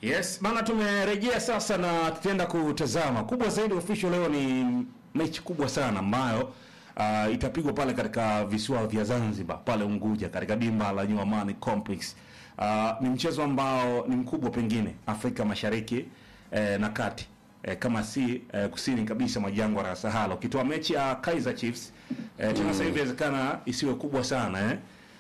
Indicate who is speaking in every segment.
Speaker 1: Yes, bana tumerejea sasa na tutaenda kutazama kubwa zaidi official leo ni mechi kubwa sana ambayo uh, itapigwa pale katika visiwa vya Zanzibar pale Unguja katika dimba la New Amani Complex. Uh, ni mchezo ambao ni mkubwa pengine Afrika Mashariki eh, na Kati eh, kama si eh, kusini kabisa mwa jangwa la Sahara. Ukitoa mechi ya Kaizer Chiefs eh, tena sasa hivi inawezekana isiwe kubwa sana eh.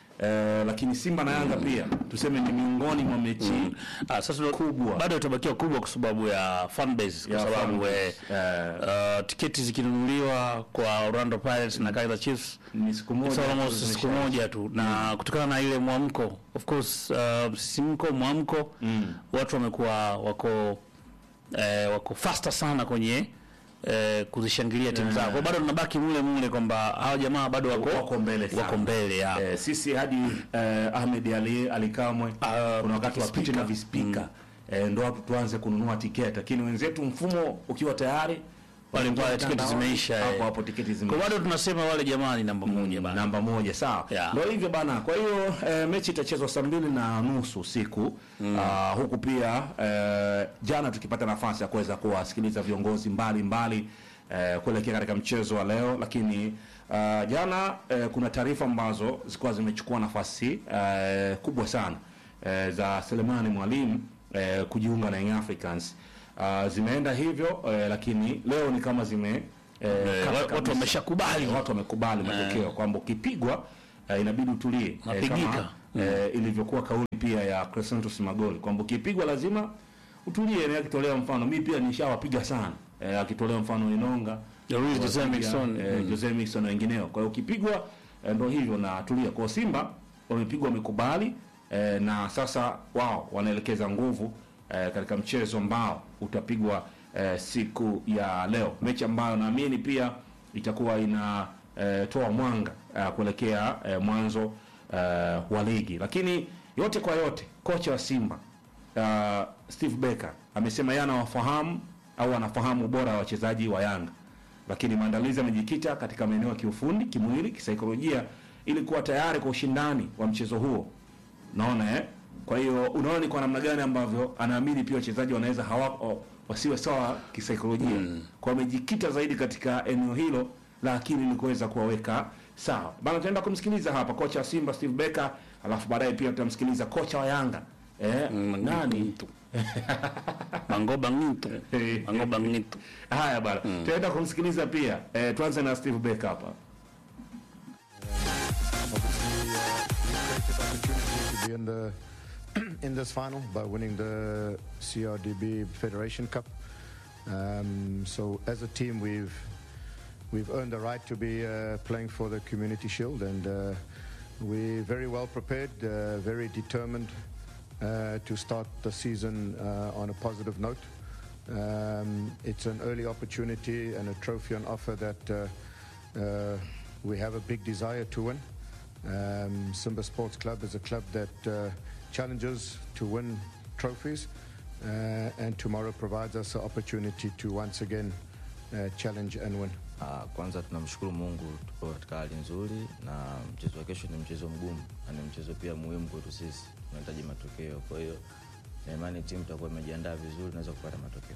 Speaker 1: Eh, lakini Simba na Yanga pia tuseme ni miongoni mwa mechi
Speaker 2: Ah, sasa
Speaker 1: Kubwa.
Speaker 2: bado itabakiwa kubwa kwa sababu ya fan base kwa
Speaker 1: Ya fan
Speaker 2: sababu
Speaker 1: base.
Speaker 2: eh,
Speaker 1: Eh.
Speaker 2: uh, tiketi zikinunuliwa kwa Orlando Pirates na Kaizer Chiefs
Speaker 1: ni siku moja
Speaker 2: it's almost
Speaker 1: tu
Speaker 2: siku
Speaker 1: zimesha-
Speaker 2: moja tu na kutokana na ile mwamko of course uh, msisimko mwamko watu wamekuwa wako eh, wako faster sana kwenye eh, kuzishangilia timu zao kwa bado tunabaki mule mule kwamba hawa jamaa bado wako
Speaker 1: Wako mbele sana.
Speaker 2: wako mbele ya
Speaker 1: Eh, sisi hadi eh, Ahmed Ali Alikamwe
Speaker 2: Ah,
Speaker 1: kuna wakati wapite
Speaker 2: speaker.
Speaker 1: na vispika eh, ndo watu tuanze kununua tiketi, lakini wenzetu mfumo ukiwa tayari
Speaker 2: Wale pale tiketi
Speaker 1: mtandaoni,
Speaker 2: zimeisha, eh.
Speaker 1: hapo hapo tiketi
Speaker 2: kwa
Speaker 1: zimeisha.
Speaker 2: bado tunasema wale jamaa ni namba moja bana
Speaker 1: namba moja sawa,
Speaker 2: Yeah.
Speaker 1: ndio hivyo bana. Kwa hiyo eh, mechi itachezwa saa mbili na nusu usiku Ah, huku pia eh, jana tukipata nafasi ya kuweza kuwasikiliza viongozi mbalimbali eh, kuelekea katika mchezo wa leo, lakini ah, jana eh, kuna taarifa ambazo zilikuwa zimechukua nafasi eh, kubwa sana eh, za Selemani Mwalimu eh, kujiunga na Young Africans Ah, zimeenda hivyo eh, lakini leo ni kama zime eh,
Speaker 2: Eh,
Speaker 1: kata
Speaker 2: watu
Speaker 1: kabisa.
Speaker 2: wameshakubali.
Speaker 1: watu wamekubali matokeo kwamba ukipigwa eh, inabidi utulie eh,
Speaker 2: Napigika.
Speaker 1: kama eh, ilivyokuwa kauli pia ya Crescentus Magoli kwamba ukipigwa lazima utulie. Na akitolea mfano, mi pia nishawapiga sana eh, akitolea mfano Inonga
Speaker 2: Luis Jose
Speaker 1: wapiga,
Speaker 2: Miquissone.
Speaker 1: eh, Jose Miquissone na wengineo. Kwa hiyo ukipigwa eh, ndo hivyo na tulia. Kwa Simba wamepigwa, wamekubali eh, na sasa wao wanaelekeza nguvu eh, katika mchezo ambao utapigwa eh, siku ya leo, mechi ambayo naamini pia itakuwa ina eh, toa mwanga eh, kuelekea eh, mwanzo eh, wa ligi. Lakini yote kwa yote, kocha wa Simba uh, Steve Becker amesema yeye anawafahamu au anafahamu ubora wa wachezaji wa Yanga, lakini maandalizi yamejikita katika maeneo ya kiufundi, kimwili, kisaikolojia ili kuwa tayari kwa ushindani wa mchezo huo. Naona eh? Kwa hiyo unaona ni kwa namna gani ambavyo anaamini pia wachezaji wanaweza hawako wasiwe sawa kisaikolojia. Kwa amejikita zaidi katika eneo hilo la akili ili kuweza kuwaweka sawa. Bana, tutaenda kumsikiliza hapa kocha wa Simba Steve Becker, alafu baadaye pia tutamsikiliza kocha wa Yanga eh, nani
Speaker 2: Mangoba Ngito. Mangoba Ngito.
Speaker 1: Haya bana, tutaenda kumsikiliza pia eh, tuanze na Steve Becker hapa.
Speaker 3: obviously uh, we created opportunity to be in the in this final by winning the CRDB Federation Cup. Um, so as a team, we've we've earned the right to be uh, playing for the Community Shield, and uh, we're very well prepared, uh, very determined uh, to start the season uh, on a positive note. Um, it's an early opportunity and a trophy on offer that uh, uh, we have a big desire to win. Um, Simba Sports Club is a club that uh, challenges to win trophies, uh, and tomorrow provides us an opportunity to once again uh, challenge and win.
Speaker 4: Ah, kwanza tunamshukuru Mungu tupo katika hali nzuri, na mchezo wa kesho ni mchezo mgumu na ni mchezo pia muhimu kwetu sisi, tunahitaji matokeo. Kwa hiyo na imani timu itakuwa imejiandaa vizuri, naweza kupata matokeo.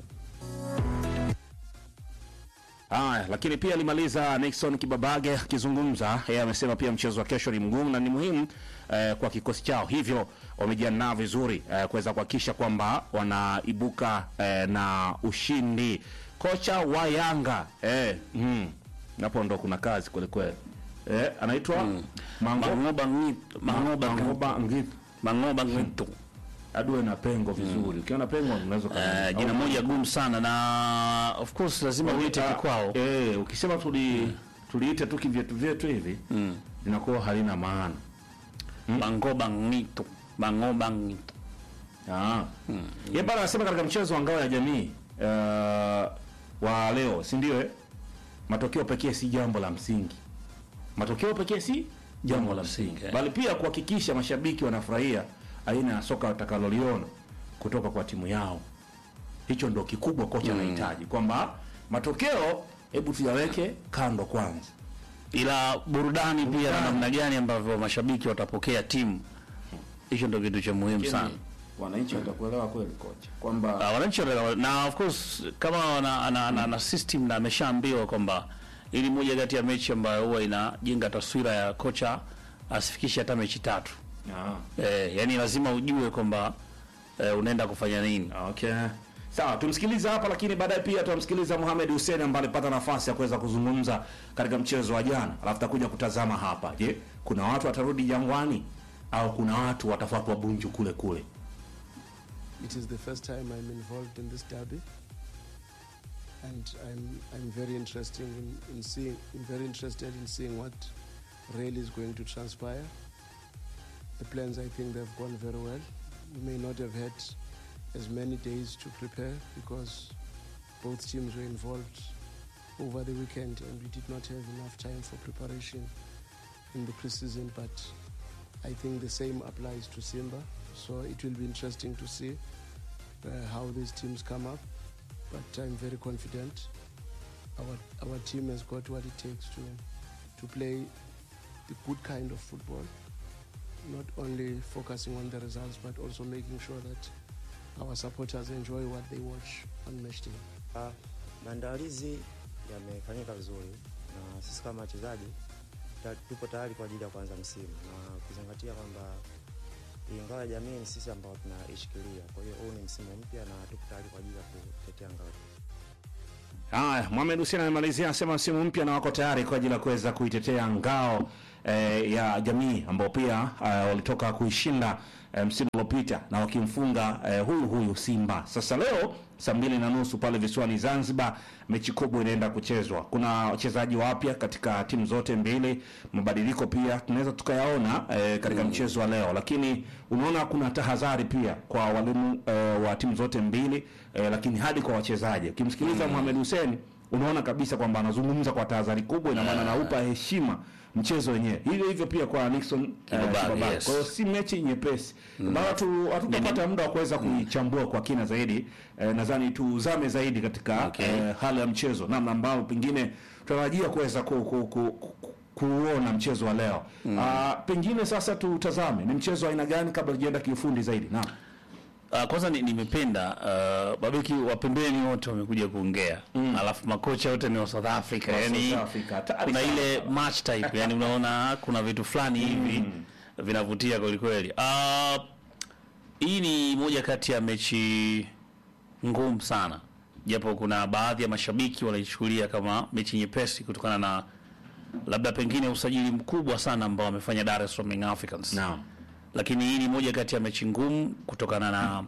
Speaker 1: Haya, lakini pia alimaliza Nixon Kibabage akizungumza. Yeye amesema pia mchezo wa kesho ni mgumu na ni muhimu eh, kwa kikosi chao, hivyo wamejiandaa vizuri eh, kuweza kuhakikisha kwamba wanaibuka eh, na ushindi. Kocha wa Yanga eh, mm, hapo ndo kuna kazi kweli kweli eh, anaitwa Mango-
Speaker 2: Mangoba Ngito. Mangoba Ngito.
Speaker 1: Mangoba Ngith
Speaker 2: Mangoba Ngito.
Speaker 1: adue na pengo vizuri. Ukiona pengo unaweza
Speaker 2: Eh, jina moja gumu sana na of course lazima uite kikwao.
Speaker 1: Eh, ukisema tuli tuliite tu kivyetu vyetu hivi linakuwa halina maana.
Speaker 2: Mangoba Ngito. Mangoba Ngito.
Speaker 1: Ah. Yeye bana anasema katika mchezo wa ngao ya jamii uh, wa leo, si ndio eh? Matokeo pekee si jambo la msingi. Matokeo pekee si jambo la msingi,
Speaker 2: eh.
Speaker 1: bali pia kuhakikisha mashabiki wanafurahia aina ya soka watakaloliona kutoka kwa timu yao. Hicho ndo kikubwa kocha anahitaji kwamba matokeo hebu tuyaweke kando kwanza.
Speaker 2: Ila burudani pia na namna gani ambavyo mashabiki watapokea timu. Hicho ndio kitu cha muhimu sana.
Speaker 1: wananchi watakuelewa kweli kocha kwamba
Speaker 2: Uh, wananchi wanaelewa. na of course kama ana, ana, ana, ana system na ameshaambiwa kwamba ili moja kati ya mechi ambayo huwa inajenga taswira ya kocha asifikishe hata mechi tatu
Speaker 1: ah.
Speaker 2: eh, yani lazima ujue kwamba eh, unaenda kufanya nini
Speaker 1: Okay. Sawa, tumsikilize hapa lakini baadaye pia tutamsikiliza Mohamed Hussein ambaye alipata nafasi ya kuweza kuzungumza katika mchezo wa jana. Alafu takuja kutazama hapa. Je, kuna watu watarudi Jangwani au kuna watu watafuatwa Bunju kule kule?
Speaker 5: It is the first time I'm involved in this derby, and I'm I'm very interested in, in seeing I'm very interested in seeing what really is going to transpire. The plans I think they've gone very well. We may not have had as many days to prepare because both teams were involved over the weekend and we did not have enough time for preparation in the preseason but I think the same applies to Simba. So it will be interesting to see uh, how these teams come up. But I'm very confident. Our our team has got what it takes to to play the good kind of football. Not only focusing on the results, but also making sure that our supporters enjoy what they watch on match day.
Speaker 6: Ah, maandalizi yamefanyika vizuri na sisi kama wachezaji ta- tupo tayari kwa ajili ya kuanza msimu na ukizingatia kwamba ingawa ya jamii ni sisi ambao tunaishikilia. Kwa hiyo huu ni msimu mpya na tupo tayari kwa ajili ya kutetea ngao.
Speaker 1: Haya, Mohamed Hussein amemalizia anasema msimu mpya na wako tayari kwa ajili ya kuweza kuitetea ngao eh, ya jamii ambao pia eh, walitoka kuishinda eh, msimu uliopita na wakimfunga eh, huyu huyu Simba. Sasa leo saa mbili na nusu pale visiwani Zanzibar, mechi kubwa inaenda kuchezwa. Kuna wachezaji wapya katika timu zote mbili, mabadiliko pia tunaweza tukayaona eh, katika mchezo wa leo, lakini unaona kuna tahadhari pia kwa walimu eh, wa timu zote mbili eh, lakini hadi kwa wachezaji. Ukimsikiliza Mohamed Hussein unaona kabisa kwamba anazungumza kwa tahadhari kubwa, ina maana anaupa heshima mchezo wenyewe. Hivyo hivyo pia kwa Nixon eh,
Speaker 2: Kibabage,
Speaker 1: Kibabage.
Speaker 2: yes.
Speaker 1: Kwa hiyo si mechi nyepesi bado tu hatutapata muda wa kuweza kuichambua kwa kina zaidi. Eh, nadhani tuzame zaidi katika
Speaker 2: Okay.
Speaker 1: eh, hali ya mchezo, namna ambao pengine tutarajia kuweza ku, ku, ku, ku, kuona mchezo wa leo. Ah, pengine sasa tutazame ni mchezo wa aina gani kabla tujaenda kiufundi zaidi. Naam.
Speaker 2: Uh, kwanza ni- nimependa uh, mabeki wa pembeni wote wamekuja kuongea alafu makocha wote ni wa South Africa
Speaker 1: Wa
Speaker 2: yani
Speaker 1: South Africa. Hatari
Speaker 2: kuna
Speaker 1: sana.
Speaker 2: ile match type yani unaona kuna vitu fulani hivi vinavutia kweli kweli. Uh, hii ni moja kati ya mechi ngumu sana, japo kuna baadhi ya mashabiki wanaichukulia kama mechi nyepesi kutokana na labda pengine usajili mkubwa sana ambao wamefanya Dar es Salaam Young Africans
Speaker 1: Naam.
Speaker 2: lakini hii ni moja kati ya mechi ngumu kutokana na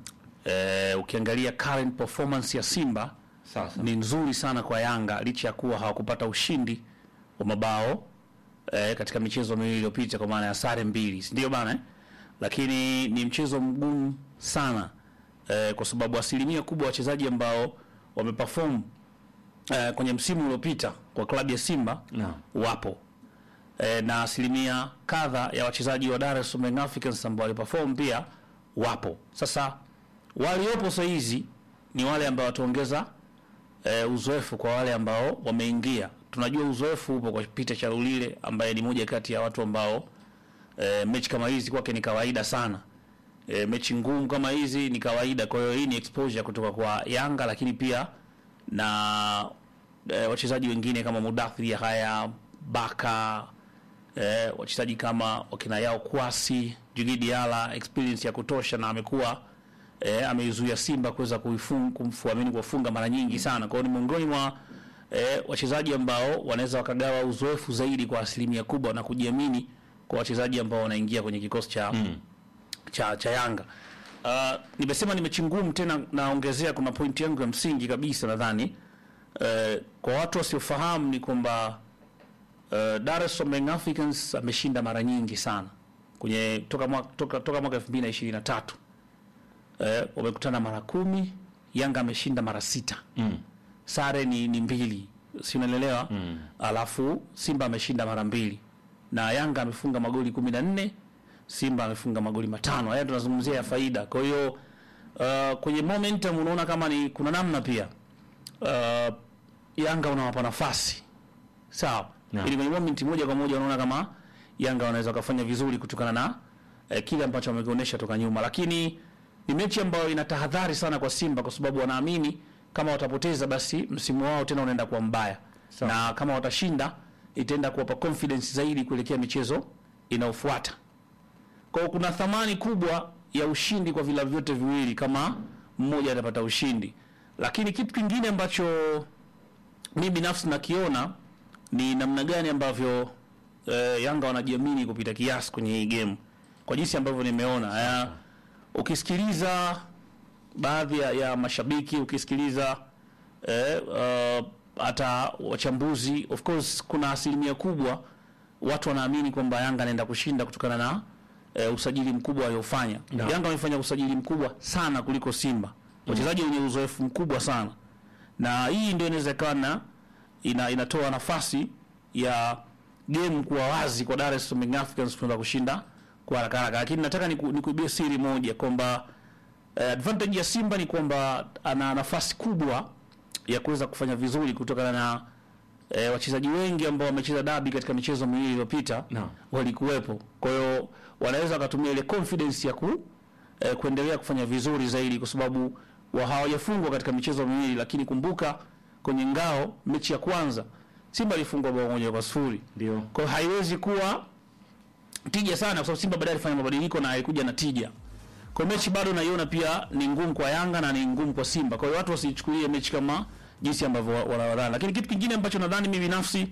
Speaker 2: eh, ukiangalia current performance ya Simba
Speaker 1: Sasa.
Speaker 2: ni nzuri sana kwa Yanga licha ya kuwa hawakupata ushindi wa mabao eh, katika michezo miwili iliyopita kwa maana ya sare mbili, si ndio bana eh? Lakini ni mchezo mgumu sana eh, kwa sababu asilimia kubwa ya wachezaji ambao wameperform eh, kwenye msimu uliopita kwa klabu ya Simba
Speaker 1: Naam.
Speaker 2: wapo eh, na asilimia kadha ya wachezaji wa Dar es Salaam Young Africans ambao waliperform pia wapo. Sasa waliopo saa hizi ni wale ambao wataongeza eh, uzoefu kwa wale ambao wameingia. Tunajua uzoefu upo kwa Peter Charulile ambaye ni moja kati ya watu ambao eh, mechi kama hizi kwake ni kawaida sana. E, mechi ngumu kama hizi ni kawaida. Kwa hiyo hii ni exposure kutoka kwa Yanga, lakini pia na e, wachezaji wengine kama Mudathiri haya Baka e, wachezaji kama wakina Yao Kwasi, Djigui Diarra experience ya kutosha na amekuwa e, ameizuia Simba kuweza kuifunga kumfuamini kuwafunga mara nyingi sana. Kwa hiyo ni miongoni mwa e, wachezaji ambao wanaweza wakagawa uzoefu zaidi kwa asilimia kubwa na kujiamini kwa wachezaji ambao wanaingia kwenye kikosi cha cha, cha Yanga. Uh, nimesema ni mechi ngumu tena, naongezea kuna pointi yangu ya msingi kabisa nadhani uh, kwa watu wasiofahamu ni kwamba uh, Dar es Salaam Young Africans ameshinda mara nyingi sana kwenye toka mwaka toka, toka mwaka 2023 uh, wamekutana mara kumi, Yanga ameshinda mara sita
Speaker 1: Mm.
Speaker 2: sare ni, ni mbili si unaelewa mm. alafu Simba ameshinda mara mbili na Yanga amefunga magoli kumi na nne Simba amefunga magoli matano. Haya tunazungumzia ya faida. Kwa hiyo uh, kwenye momentum unaona kama ni kuna namna pia uh, Yanga unawapa nafasi sawa,
Speaker 1: Naam.
Speaker 2: ili kwenye moment moja kwa moja unaona kama Yanga wanaweza wakafanya vizuri kutokana na eh, kile ambacho wamekionyesha toka nyuma, lakini ni mechi ambayo ina tahadhari sana kwa Simba kwa sababu wanaamini kama watapoteza basi msimu wao tena unaenda kuwa mbaya
Speaker 1: Sawa.
Speaker 2: na kama watashinda itaenda kuwapa confidence zaidi kuelekea michezo inayofuata. Kwa hiyo kuna thamani kubwa ya ushindi kwa vilabu vyote viwili kama mmoja atapata ushindi, lakini kitu kingine ambacho mi binafsi nakiona ni namna gani ambavyo eh, Yanga wanajiamini kupita kiasi kwenye hii game kwa jinsi ambavyo nimeona ya, ukisikiliza baadhi ya, ya mashabiki ukisikiliza eh, uh, hata wachambuzi of course kuna asilimia kubwa watu wanaamini kwamba Yanga anaenda kushinda kutokana na eh, usajili mkubwa aliofanya.
Speaker 1: Naam.
Speaker 2: Yanga wamefanya usajili mkubwa sana kuliko Simba, wachezaji wenye uzoefu mkubwa sana, na hii ndio inaweza ikawa na ina, inatoa nafasi ya game kuwa wazi kwa Dar es Salaam Young Africans kuweza kushinda kwa haraka haraka, lakini nataka niku- nikuibie siri moja kwamba eh, advantage ya Simba ni kwamba ana nafasi kubwa ya kuweza kufanya vizuri kutokana na eh, wachezaji wengi ambao wamecheza dabi katika michezo miwili iliyopita
Speaker 1: Naam.
Speaker 2: walikuwepo. Kwa hiyo wanaweza wakatumia ile confidence ya ku eh, kuendelea kufanya vizuri zaidi, kwa sababu wa hawajafungwa katika michezo miwili, lakini kumbuka kwenye ngao mechi ya kwanza Simba alifungwa bao moja kwa sifuri.
Speaker 1: Ndio.
Speaker 2: Kwa hiyo haiwezi kuwa tija sana, kwa sababu Simba baadaye alifanya mabadiliko na alikuja na tija. Kwa hiyo mechi bado naiona pia ni ngumu kwa Yanga na ni ngumu kwa Simba. Kwa hiyo watu wasichukulie mechi kama jinsi ambavyo wa- wanawadhani. Lakini kitu kingine ambacho nadhani mimi binafsi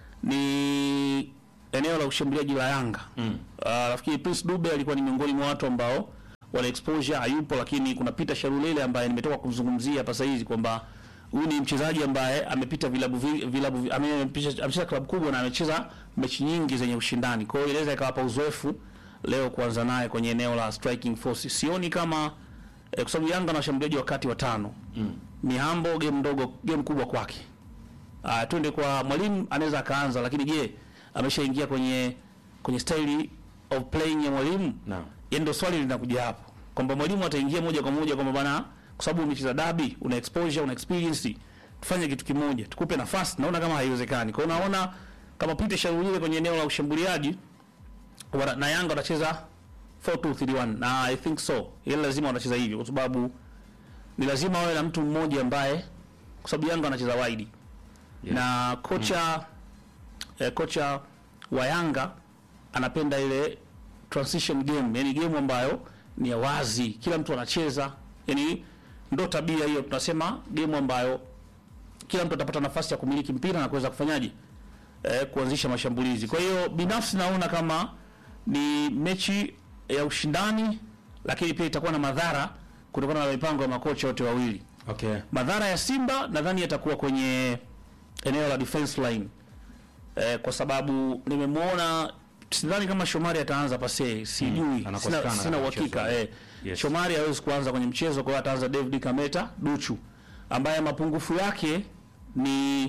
Speaker 2: ni eneo la ushambuliaji la Yanga. Mm. Uh, nafikiri Prince Dube alikuwa ni miongoni mwa watu ambao wala exposure hayupo, lakini kuna Peter Sharulele ambaye nimetoka kumzungumzia hapa sasa hizi kwamba huyu ni mchezaji ambaye amepita vilabu vi- vilabu vi- ame- amepita- amecheza klabu kubwa na amecheza mechi nyingi zenye ushindani. Kwa hiyo inaweza ikawapa uzoefu leo kuanza naye kwenye eneo la striking force. Sioni kama eh, kwa sababu Yanga na washambuliaji wakati watano. Mm. Mihambo game ndogo, game kubwa kwake. Uh, twende kwa mwalimu anaweza akaanza, lakini je, ameshaingia kwenye kwenye style of playing ya mwalimu?
Speaker 1: Naam.
Speaker 2: Yaani ndio swali linakuja hapo kwamba mwalimu ataingia moja kwa moja kwamba bana, kwa sababu umecheza dabi, una exposure, una experience, tufanye kitu kimoja, tukupe nafasi. Naona kama haiwezekani. Kwa hiyo naona kama Peter Sharulile kwenye eneo la ushambuliaji wana, na Yanga watacheza 4-2-3-1 na I think so, ile lazima watacheza hivyo kwa sababu ni lazima wawe na mtu mmoja ambaye, kwa sababu Yanga wanacheza wide
Speaker 1: Yes.
Speaker 2: na kocha eh, kocha wa Yanga anapenda ile transition game, yani game ambayo ni ya wazi, kila mtu anacheza, yani ndo tabia hiyo, tunasema game ambayo kila mtu atapata nafasi ya kumiliki mpira na kuweza kufanyaje, eh, kuanzisha mashambulizi. Kwa hiyo binafsi naona kama ni mechi ya ushindani, lakini pia itakuwa na madhara kutokana na mipango ya makocha wote wawili.
Speaker 1: Okay.
Speaker 2: Madhara ya Simba nadhani yatakuwa kwenye eneo la defense line eh, kwa sababu nimemwona, sidhani kama Shomari ataanza pase, sijui sina,
Speaker 1: anakosekana
Speaker 2: sina
Speaker 1: katika
Speaker 2: uhakika
Speaker 1: mchezo.
Speaker 2: eh.
Speaker 1: Yes.
Speaker 2: Shomari hawezi kuanza kwenye mchezo, kwa hiyo ataanza David Kameta Duchu ambaye mapungufu yake ni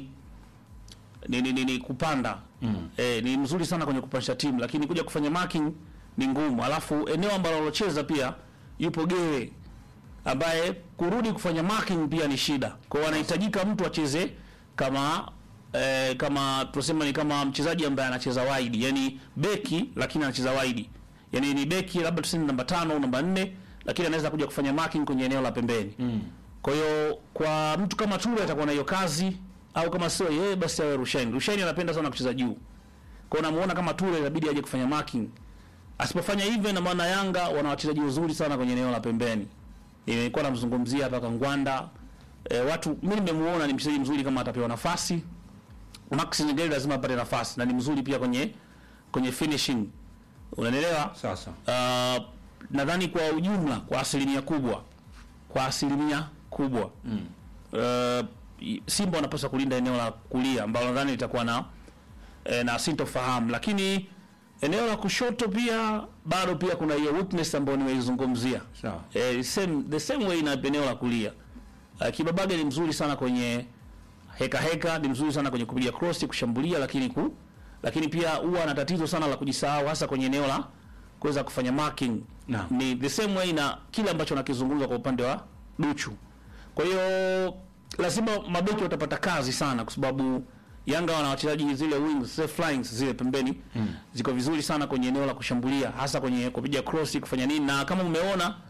Speaker 2: ni, ni, ni, ni kupanda mm. eh, ni mzuri sana kwenye kupandisha timu, lakini kuja kufanya marking ni ngumu. Alafu eneo ambalo alocheza pia yupo Gewe ambaye kurudi kufanya marking pia ni shida. Kwa hiyo anahitajika mtu acheze kama eh, kama tunasema ni kama mchezaji ambaye anacheza wide, yani beki lakini anacheza wide, yani ni beki labda tuseme namba tano au namba nne, lakini anaweza kuja kufanya marking kwenye eneo la pembeni mm. Kwa hiyo kwa mtu kama Ture atakuwa na hiyo kazi, au kama sio yeye basi awe Rushaini. Rushaini anapenda sana kucheza juu, kwa hiyo namuona kama Ture inabidi aje kufanya marking. Asipofanya hivyo, ina maana Yanga wana wachezaji wazuri sana kwenye eneo la pembeni. Nilikuwa namzungumzia hapa Kangwanda. E, watu mimi nimemuona ni mchezaji mzuri kama atapewa nafasi. Max Nyengeli lazima apate nafasi na ni mzuri pia kwenye kwenye finishing. Unanielewa?
Speaker 1: Sasa.
Speaker 2: Uh, nadhani kwa ujumla kwa asilimia kubwa kwa asilimia kubwa mm. uh, Simba wanapaswa kulinda eneo la kulia ambalo nadhani litakuwa na eh, na sintofahamu, lakini eneo la kushoto pia bado pia kuna hiyo weakness ambayo nimeizungumzia.
Speaker 1: Sawa.
Speaker 2: Eh, same, the same way na eneo la kulia uh, Kibabage ni mzuri sana kwenye heka heka, ni mzuri sana kwenye kupiga cross, kushambulia, lakini ku lakini pia huwa ana tatizo sana la kujisahau hasa kwenye eneo la kuweza kufanya marking.
Speaker 1: Naam.
Speaker 2: Ni the same way na kile ambacho nakizungumza kwa upande wa Duchu. Kwa hiyo lazima mabeki watapata kazi sana kwa sababu Yanga wana wachezaji zile wings, zile flyings zile pembeni mm. ziko vizuri sana kwenye eneo la kushambulia hasa kwenye kupiga cross, kufanya nini na kama umeona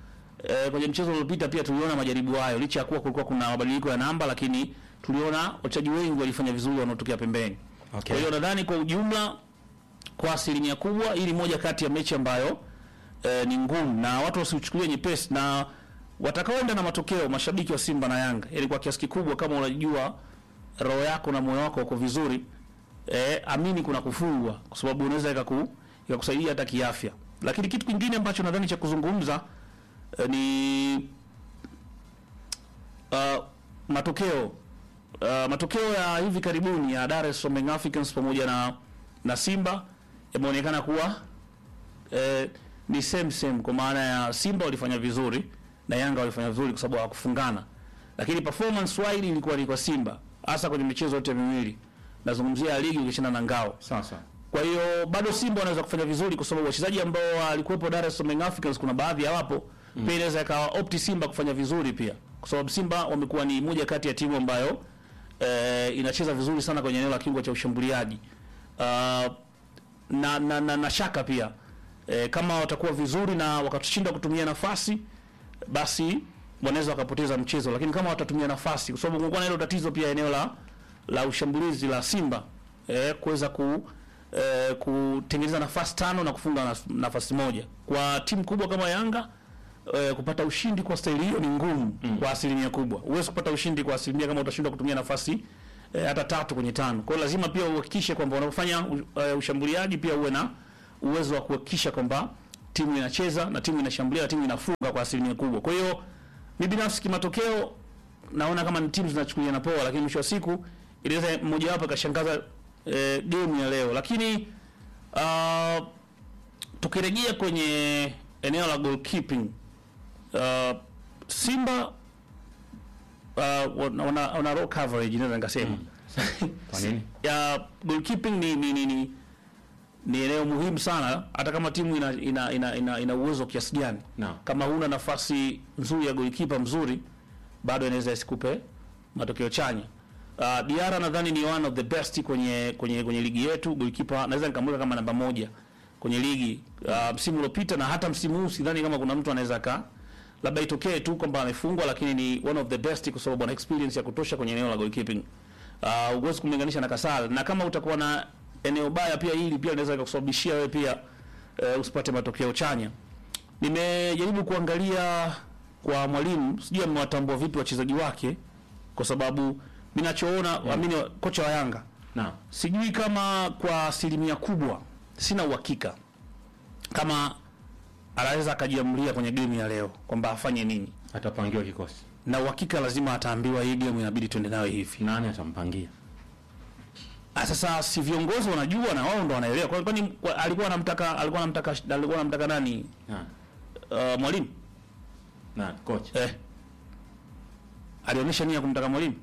Speaker 2: eh, kwenye mchezo uliopita pia tuliona majaribu hayo, licha ya kuwa kulikuwa kuna mabadiliko ya namba, lakini tuliona wachezaji wengi walifanya vizuri wanaotokea pembeni.
Speaker 1: Okay.
Speaker 2: Kwa hiyo nadhani kwa ujumla, kwa asilimia kubwa, hii ni moja kati ya mechi ambayo eh, ni ngumu na watu wasiuchukulie nyepesi, na watakaoenda na matokeo, mashabiki wa Simba na Yanga, ili kwa kiasi kikubwa, kama unajua roho yako na moyo wako uko vizuri eh, amini kuna kufungwa, kwa sababu unaweza ikaku ikakusaidia hata kiafya. Lakini kitu kingine ambacho nadhani cha kuzungumza eh, ni uh, matokeo uh, matokeo ya hivi karibuni ya Dar es Salaam Young Africans pamoja na na Simba yameonekana kuwa eh, ni same same, kwa maana ya Simba walifanya vizuri na Yanga walifanya vizuri kwa sababu hawakufungana, lakini performance wide ilikuwa ni kwa Simba, hasa kwenye michezo yote miwili. Nazungumzia ya ligi ukishana na ngao.
Speaker 1: Sasa
Speaker 2: Kwa hiyo bado Simba wanaweza kufanya vizuri kwa sababu wachezaji ambao walikuwepo Dar es Salaam Young Africans kuna baadhi hawapo. Mm. Pia inaweza ikawa opti Simba kufanya vizuri pia. Kwa sababu Simba wamekuwa ni moja kati ya timu ambayo eh, inacheza vizuri sana kwenye eneo la kiungo cha ushambuliaji. Uh, na, na, na, na shaka pia eh, kama watakuwa vizuri na wakatushinda kutumia nafasi basi wanaweza wakapoteza mchezo, lakini kama watatumia nafasi, kwa sababu kumekuwa na hilo tatizo pia eneo la la ushambulizi la Simba eh, kuweza ku eh, kutengeneza nafasi tano na kufunga nas- nafasi moja. Kwa timu kubwa kama Yanga eh, kupata ushindi kwa staili hiyo ni ngumu mm. kwa asilimia kubwa. Huwezi kupata ushindi kwa asilimia kama utashindwa kutumia nafasi eh, hata tatu kwenye tano. Kwa hiyo lazima pia uhakikishe kwamba unapofanya u- eh, ushambuliaji pia uwe na uwezo wa kuhakikisha kwamba timu inacheza na timu inashambulia na timu inafunga kwa asilimia kubwa. Kwa hiyo mi binafsi kimatokeo naona kama ni timu zinachukuliana poa, lakini mwisho wa siku inaweza mmoja wapo akashangaza eh, game ya leo. Lakini uh, tukirejea kwenye eneo la goalkeeping uh, Simba uh, wana, wana, wana raw coverage naweza nikasema
Speaker 1: kwa nini?
Speaker 2: ya goalkeeping ni ni, ni, ni ni eneo muhimu sana hata kama timu ina ina ina, ina, ina uwezo kiasi gani
Speaker 1: Naam.
Speaker 2: kama huna nafasi nzuri ya goalkeeper mzuri bado inaweza isikupe matokeo chanya uh, Diara nadhani ni one of the best kwenye kwenye kwenye ligi yetu goalkeeper naweza nikamweka kama namba moja kwenye ligi uh, msimu uliopita na hata msimu huu sidhani kama kuna mtu anaweza ka labda itokee tu kwamba amefungwa lakini ni one of the best kwa sababu ana experience ya kutosha kwenye eneo la goalkeeping uh, huwezi kumlinganisha na Kasal na kama utakuwa na eneo baya pia hili pia linaweza kukusababishia wewe pia uh, usipate matokeo chanya. Nimejaribu kuangalia kwa mwalimu, sijui amewatambua vipi wachezaji wake, kwa sababu mimi ninachoona mm. amini kocha wa Yanga
Speaker 1: Naam.
Speaker 2: sijui kama kwa asilimia kubwa, sina uhakika kama anaweza akajiamulia kwenye game ya leo kwamba afanye nini,
Speaker 1: Atapangiwa kikosi.
Speaker 2: na uhakika lazima ataambiwa hii game inabidi tuende nayo hivi.
Speaker 1: Nani atampangia?
Speaker 2: Ah, sasa si viongozi wanajua na wao ndo wanaelewa. Kwa kwani kwa- alikuwa anamtaka alikuwa anamtaka alikuwa anamtaka nani?
Speaker 1: Nani?
Speaker 2: Uh, mwalimu
Speaker 1: Nani? Kocha.
Speaker 2: eh, alionyesha nia ya kumtaka mwalimu,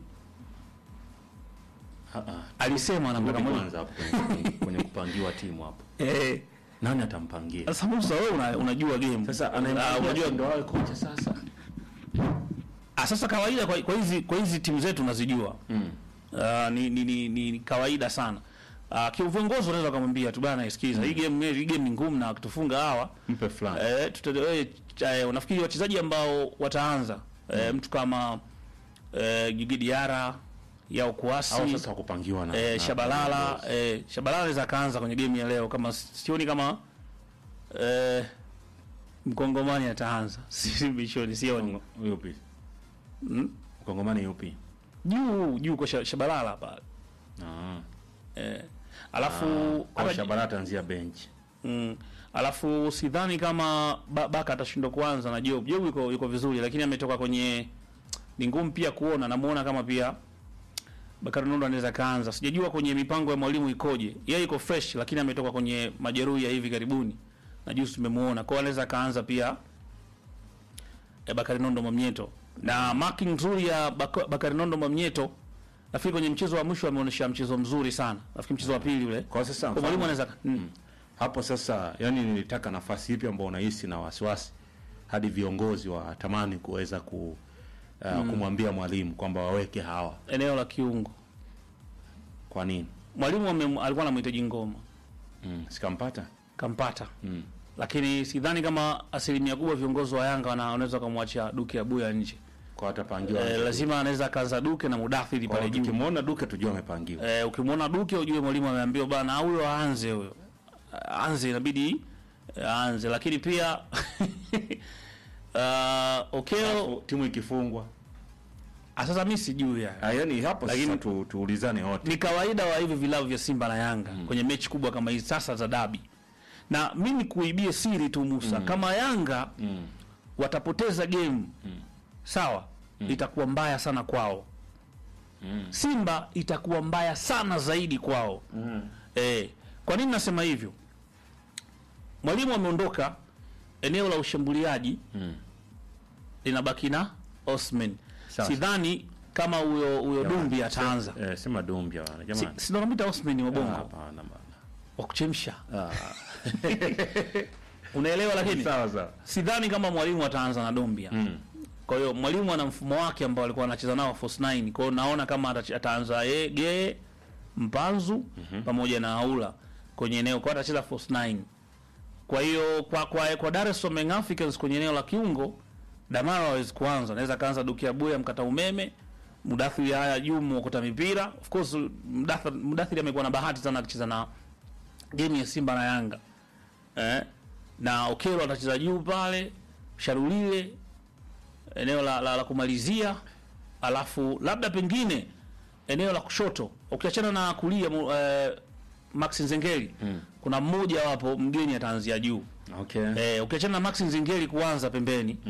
Speaker 1: Ah, ah.
Speaker 2: alisema anamtaka
Speaker 1: Rudi
Speaker 2: mwalimu
Speaker 1: kwanza hapo kwenye, kwenye kupangiwa timu hapo.
Speaker 2: eh.
Speaker 1: Nani atampangia?
Speaker 2: Sasa Musa, wewe una, unajua game
Speaker 1: Sasa
Speaker 2: Ah,
Speaker 1: anayempangia
Speaker 2: unajua
Speaker 1: ndio awe kocha sasa.
Speaker 2: ah, sasa kawaida kwa, kwa hizi kwa hizi timu zetu unazijua
Speaker 1: Mm.
Speaker 2: uh, ni, ni, ni, ni, ni kawaida sana uh, kiongozi unaweza kumwambia tu bana, sikiza hii game hii game ni ngumu na wakitufunga hawa
Speaker 1: Mpe fulani.
Speaker 2: Eh, tuta- eh, cha- eh, unafikiri wachezaji ambao wataanza eh, mtu kama eh, Gigi Diarra Yao Kuasi
Speaker 1: Au sasa kupangiwa na
Speaker 2: eh,
Speaker 1: na-
Speaker 2: Shabalala
Speaker 1: na-
Speaker 2: eh, Shabalala anaweza akaanza kwenye game ya leo kama sioni kama eh, mkongomani ataanza si bishoni sioni
Speaker 1: Kongo- yupi?
Speaker 2: Mm.
Speaker 1: Mkongomani yupi?
Speaker 2: juu juu kwa Sha- Shabalala pale
Speaker 1: Ah.
Speaker 2: eh, alafu
Speaker 1: Kwa
Speaker 2: hata-
Speaker 1: Shabalala ataanzia bench.
Speaker 2: Mm. Alafu sidhani kama ba, Baka atashindwa kuanza na Job. Job yuko yuko vizuri lakini ametoka kwenye ni ngumu pia kuona namuona kama pia Bakari Nondo anaweza kaanza. Sijajua kwenye mipango ya mwalimu ikoje. Yeye yuko fresh lakini ametoka kwenye majeruhi ya hivi karibuni. Na juzi tumemuona. Kwa hiyo anaweza kaanza pia ya Bakari Nondo Mwamnyeto. Na marking nzuri ya Bak- Bakari Nondo Mwamnyeto nafikiri kwenye mchezo wa mwisho ameonyesha mchezo mzuri sana. Nafikiri mchezo wa pili ule.
Speaker 1: Kwa sasa
Speaker 2: Kwa mwalimu
Speaker 1: mfano-
Speaker 2: anaweza mm.
Speaker 1: hapo sasa, yani nilitaka nafasi ipi ambao unahisi na wasiwasi hadi viongozi watamani kuweza ku uh, kumwambia mwalimu kwamba waweke hawa.
Speaker 2: eneo la kiungo.
Speaker 1: Kwa nini?
Speaker 2: Mwalimu ame- alikuwa anamhitaji ngoma,
Speaker 1: Mm, sikampata.
Speaker 2: kampata
Speaker 1: Mm.
Speaker 2: lakini sidhani kama asilimia kubwa viongozi wa Yanga wana- wanaweza kumwacha Duke Abuya nje.
Speaker 1: kwa watapangiwa
Speaker 2: Eh, lazima anaweza akaanza Duke na Mudathiri
Speaker 1: Kwa
Speaker 2: pale juu.
Speaker 1: tukimwona Duke tujue amepangiwa
Speaker 2: Eh, ukimwona Duke ujue mwalimu ameambiwa bana huyo aanze huyo. Aanze inabidi eh, aanze lakini pia uh, Okeo
Speaker 1: Alafu timu ikifungwa
Speaker 2: ah, sasa mimi sijui ya.
Speaker 1: Ah, yani hapo
Speaker 2: Lakini-
Speaker 1: sasa tu, tuulizane wote
Speaker 2: Ni kawaida wa hivi vilabu vya Simba na Yanga kwenye mechi kubwa kama hizi sasa za dabi. Na mimi kuibie siri tu Musa, kama Yanga watapoteza game sawa, itakuwa mbaya sana kwao. Simba itakuwa mbaya sana zaidi kwao. Eh, kwa nini nasema hivyo? Mwalimu ameondoka, eneo la ushambuliaji linabaki na Osman.
Speaker 1: Sasa.
Speaker 2: Sidhani kama huyo huyo Dumbi ataanza.
Speaker 1: eh, sema Dumbia bwana
Speaker 2: Si-
Speaker 1: jamani
Speaker 2: si ndo namwita Osman wa
Speaker 1: Ah,
Speaker 2: Bongo
Speaker 1: hapana bwana
Speaker 2: wa kuchemsha,
Speaker 1: Ah,
Speaker 2: unaelewa? Lakini
Speaker 1: sawa sawa
Speaker 2: sidhani kama mwalimu ataanza na Dombia.
Speaker 1: Mm.
Speaker 2: Kwa hiyo mwalimu ana mfumo wake ambao alikuwa anacheza nao Force 9. Kwa hiyo naona kama atache- ataanza yeye Gee Mpanzu pamoja na Aula kwenye eneo kwa atacheza Force 9. Kwa hiyo kwa kwa, kwa Dar es Salaam Young Africans kwenye eneo la kiungo Damara hawezi kuanza, anaweza kaanza Dukia Buya mkata umeme, Mudathiri haya juu mwokota mipira. Of course Mudathiri, Mudathiri amekuwa na bahati sana akicheza na game ya Simba na Yanga. Eh? Na Okelo atacheza juu pale, Sharulile eneo la, la, la kumalizia, alafu labda pengine eneo la kushoto ukiachana na kulia mu- eh, Max Nzengeli kuna mmoja wapo mgeni ataanzia juu
Speaker 1: okay
Speaker 2: eh, ukiachana na Max Nzengeli kuanza pembeni